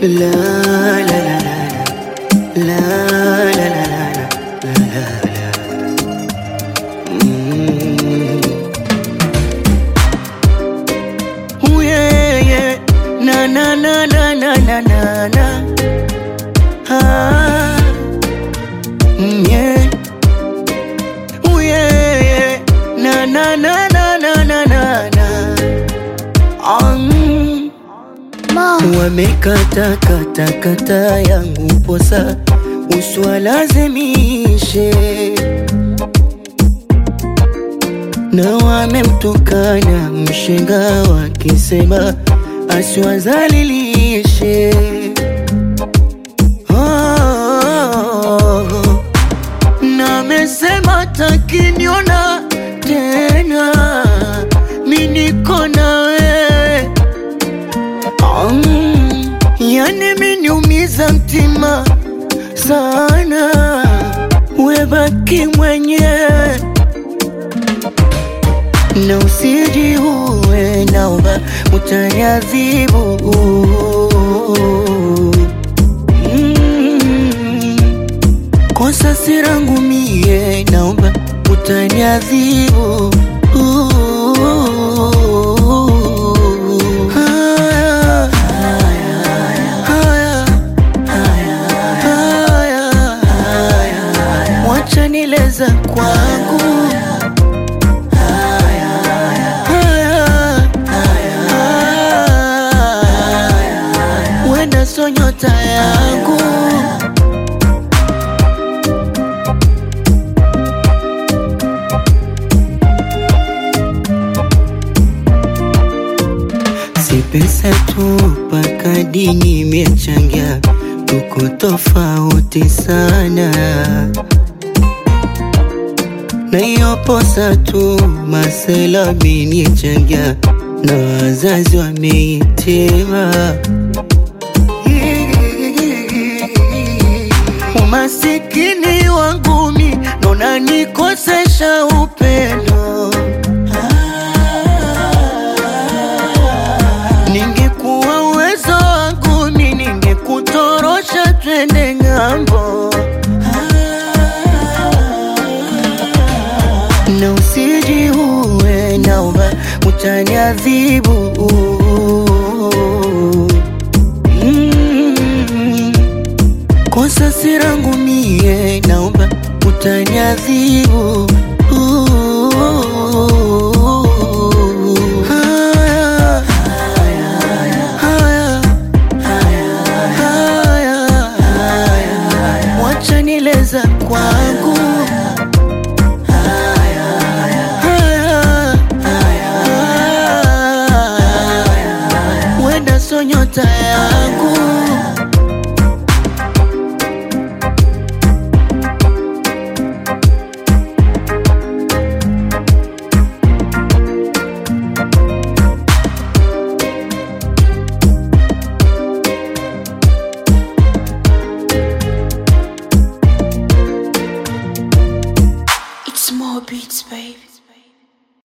La la la la la la la la la la la Mm. Ooh, yeah, yeah. Na na na na na na na na ah. Mm, yeah. Ooh, yeah, yeah. Na na na na na na na na Ah, mm. Wamekata kata kata yangu posa uswalazimishe na wamemtukana mshenga wakisema asiwazalilishe. Oh, na amesema takiniona tena mi niko na wewe Mm, yani miniumiza mtima sana, webaki mwenyewe na usijiue, naomba utaniadhibu. Mm, kosa si langu mie, naomba utaniadhibu. Haya, haya, haya, wacha nileza kwangu Haya, wenda so nyota yangu si pesa tu, mpaka dini imechangia, tuko tofauti sana na hiyo posa tu masela minichangia na wazazi wameitema umasikini wangu mi nona nikosesha upendo ningekuwa uwezo wangu mi ningekutorosha twende ng'ambo na usijiue, naomba utaniadhibu. Mm, kosa si langu mie, naomba utaniadhibu. Haya, haya, haya, wacha nileza kwangu Haya, wenda so nyota yangu